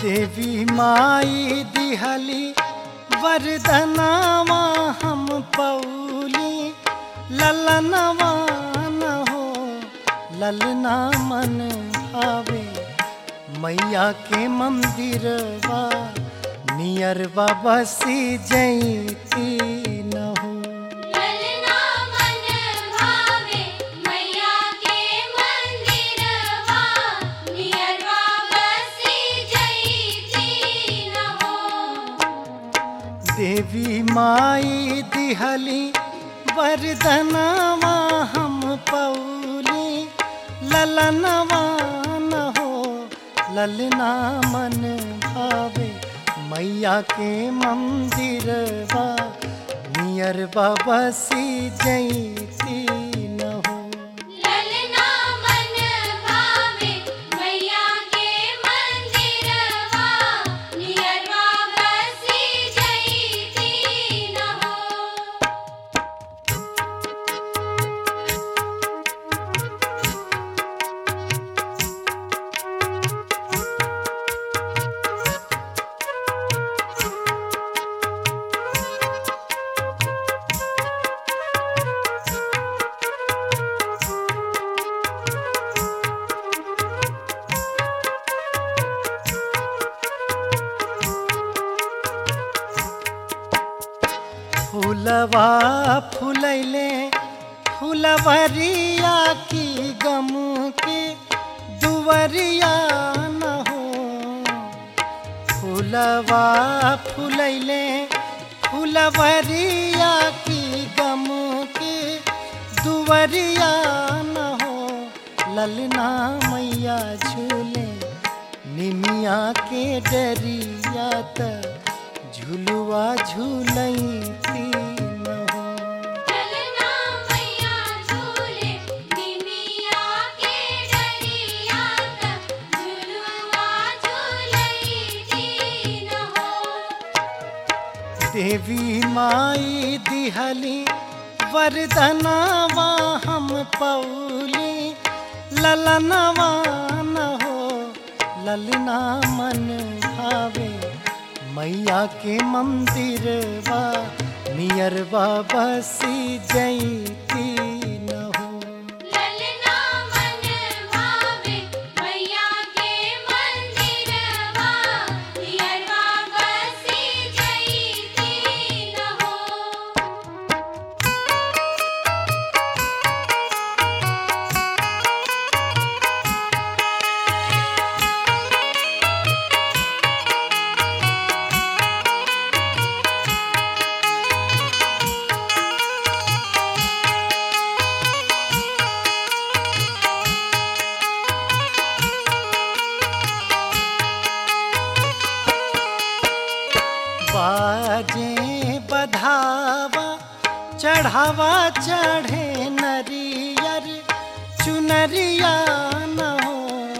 देवी माई दिहली वरदनावा हम पौली ललनवा न हो ललना मन भावे मैया के मंदिरवा नियरवा बसी जैती न हो ललना मन भावे मैया के मंदिरवा नियरवा बसी जईती न हो देवी माई दिहली वरदनवा हम पौली ललनवा न हो ललना मन भावे मैया के मंदिरवा नियरवा बसी जैती न हो ललना मन भावे मैया के मंदिरवा नियरवा बसी जईती न हो फूलवा फुलैले फुलवरिया की गम के दुवरिया न हो फूलवा फुलैले फुलवरिया की गम के दुवरिया न हो ललना मैया झूले निमिया के डरिया त झुलुआ झूलती न हो ललना मैया झूले निमिया के डरिया तक झुलुआ झूलईती न हो देवी माई दिहली वरदनावा हम पौली ललनवा न हो ललना मन भावे मैया के मंदिरवा नियरवा बसी जैती न हो ललना मन भावे मैया के मंदिरवा नियरवा बसी जईती न हो बाजे बधावा चढ़ावा चढ़े नरियर चुनरिया न हो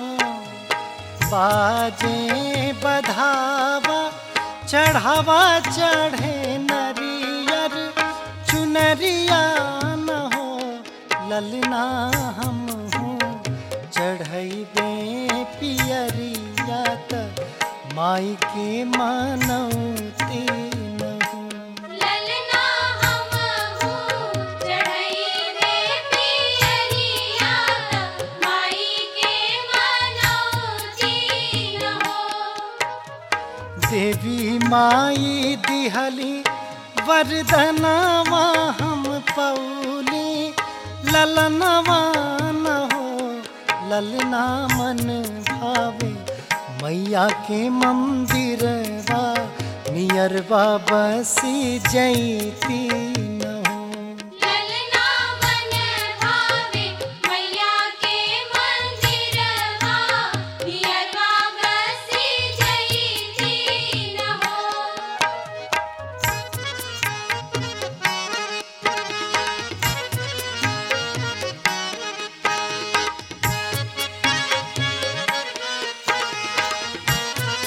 बाजे बधावा चढ़ावा चढ़े नरियर चुनरिया न हो ललना हम हूँ चढ़ैबे पियरिया त माई के मानौती न हो ललना हम हूँ चढ़ैबे पियरिया त माई के मनौती न हो देवी माई दिहली वरदनवा हम पौली ललनवा न हो ललना मन भावे मैया के मंदिरवा नियरवा बसी जैती न हो ललना मन भावे मैया के मंदिरवा नियरवा बसी जईती न हो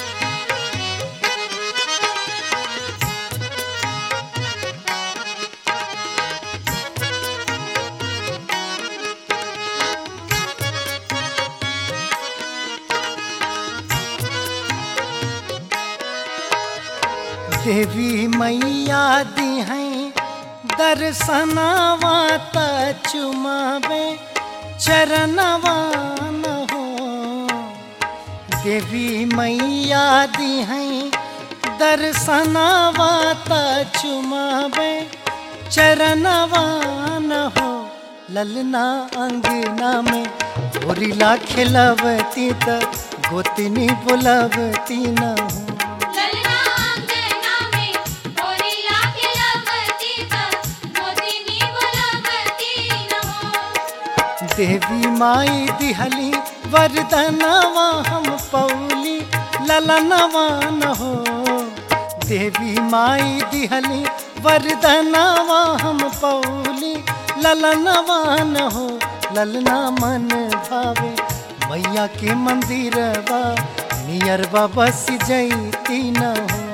देवी देवी मैया दी हैं दर्शनवा त चुमावे चरणवा न हो देवी मैया दी हैं दर्शनवा त चुमावे चरणवा न हो ललना अंगना में होरिला खिलवती त गोतनी बुलवती न हो ललना अंगना में होरिला खिलवती त मोदिनी बुलवती न हो देवी माई दिहली वरदनवा हम पौली ललनवा न हो देवी माई दिहली वरदनवा हम पौली ललनवा न हो ललना मन भावे मैया के मंदिरवा नियरवा बस जैती न हो